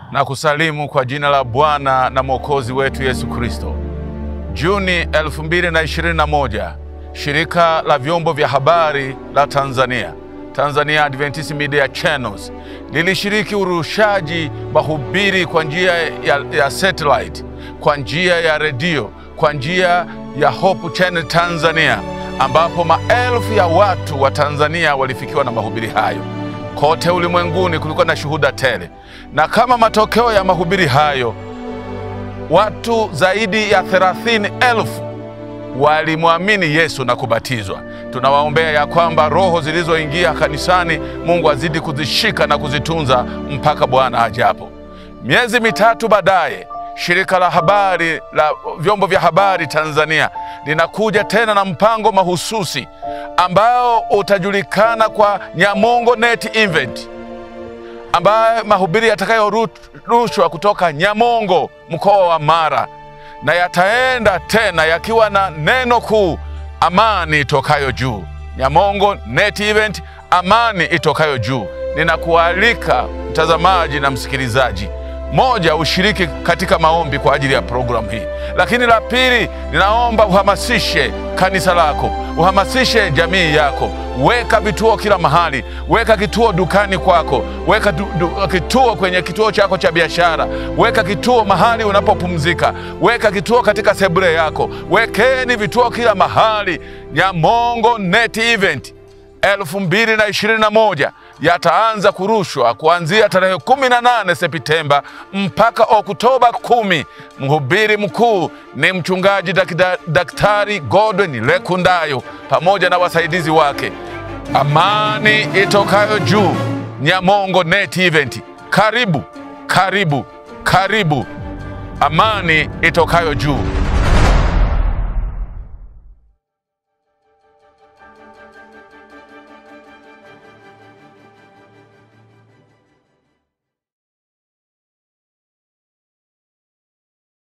na kusalimu kwa jina la Bwana na Mwokozi wetu Yesu Kristo. Juni 2021, shirika la vyombo vya habari la Tanzania, Tanzania Adventist Media Channels, lilishiriki urushaji mahubiri kwa njia ya, ya satellite, kwa njia ya redio, kwa njia ya Hope Channel Tanzania, ambapo maelfu ya watu wa Tanzania walifikiwa na mahubiri hayo. Kote ulimwenguni kulikuwa na shuhuda tele, na kama matokeo ya mahubiri hayo, watu zaidi ya thelathini elfu walimwamini Yesu na kubatizwa. Tunawaombea ya kwamba roho zilizoingia kanisani, Mungu azidi kuzishika na kuzitunza mpaka Bwana ajapo. Miezi mitatu baadaye, shirika la habari la vyombo vya habari Tanzania linakuja tena na mpango mahususi ambao utajulikana kwa Nyamongo Net Event, ambaye mahubiri yatakayorushwa kutoka Nyamongo, mkoa wa Mara, na yataenda tena yakiwa na neno kuu, amani itokayo juu. Nyamongo Net Event, amani itokayo juu. Ninakualika mtazamaji na msikilizaji moja, ushiriki katika maombi kwa ajili ya programu hii, lakini la pili, ninaomba uhamasishe kanisa lako, uhamasishe jamii yako. Weka vituo kila mahali, weka kituo dukani kwako, weka du, du, kituo kwenye kituo chako cha biashara, weka kituo mahali unapopumzika, weka kituo katika sebule yako, wekeni vituo kila mahali. Nyamongo Net Event elfu mbili na ishirini na moja yataanza kurushwa kuanzia tarehe 18 Septemba mpaka Oktoba kumi. Mhubiri mkuu ni mchungaji dakida, Daktari Godwin Lekundayo pamoja na wasaidizi wake. Amani itokayo juu, Nyamongo Net Event. Karibu, karibu, karibu. Amani itokayo juu.